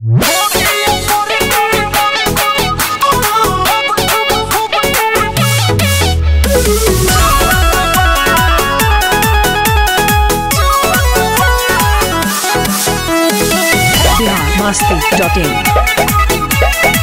masti.in.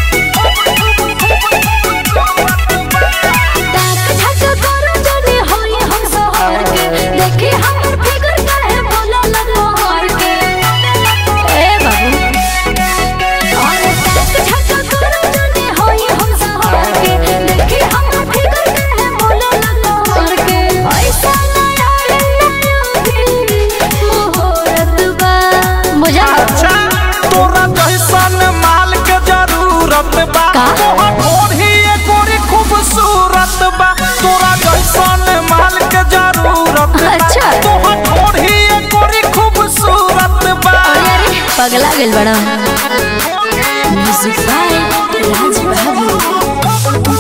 अच्छा तोरा जैसन माल के जरूरत बा का? तोहर ओढ़ी एकोरी खूबसूरत बा तोरा जैसन माल के जरूरत बा अच्छा। तोहर ओढ़ी एकोरी खूबसूरत बा पगला गेल बड़ा म्यूजिक बाय राज बहादुर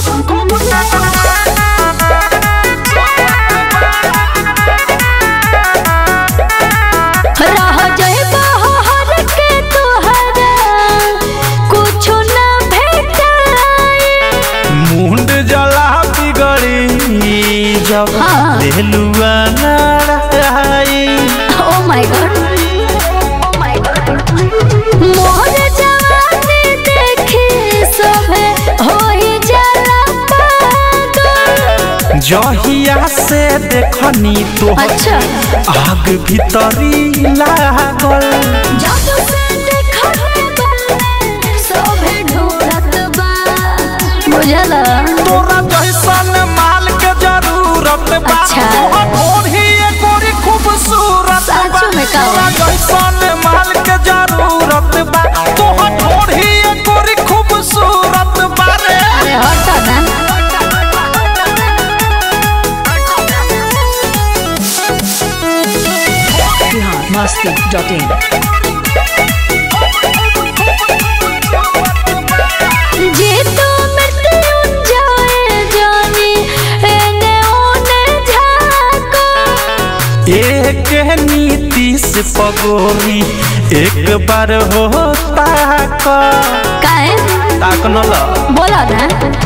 रह जइबा हर के तोहरा कुछो ना भेटाई मुंड जला बिगड़ी जब हाँ। देलुआ नाराई oh my God oh my God मोर जवानी देखी सभे होई जाला पागल जहिया से देखनी तो अच्छा आग भीतरी लागल जादू से देखले बल्ले सभे ढूंढत बा बुझला तोरा जैसन माल के जरूरत बा अच्छा। तोहर ओढ़ी एकोरी खूबसूरत बा साचो में का? तोरा जैसन माल के जरूरत बा तोहर ओढ़ी एकोरी खूबसूरत बा रे अरे हटा ना बिहार मस्ती.in. जे तू मृत्यु जाए जानी एने ओने झाको एक नीति से पगोरी एक बार होता का काहे ताक न ल बोला ना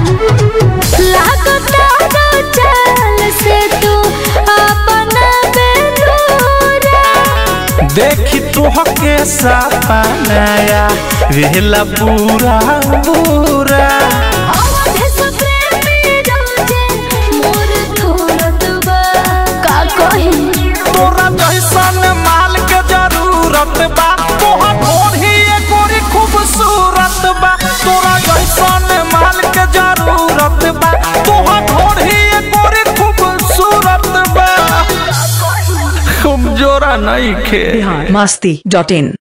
लागता रो चाल से तू अपना बेलूरा देखी तुह के सपनाया वेला पूरा पूरा आवाज़ से प्रेमी रोजे मोर थोरत बा का कही तोरा जैसन माल के जरूरत बा तोहर ओढ़ी एकोरी खूबसूरत बा तोरा जैसन माल के जरूरत बा तोहर ओढ़ी एकोरी खूबसूरत बा कमजोरा नहीं खे बिहार मस्ती.in.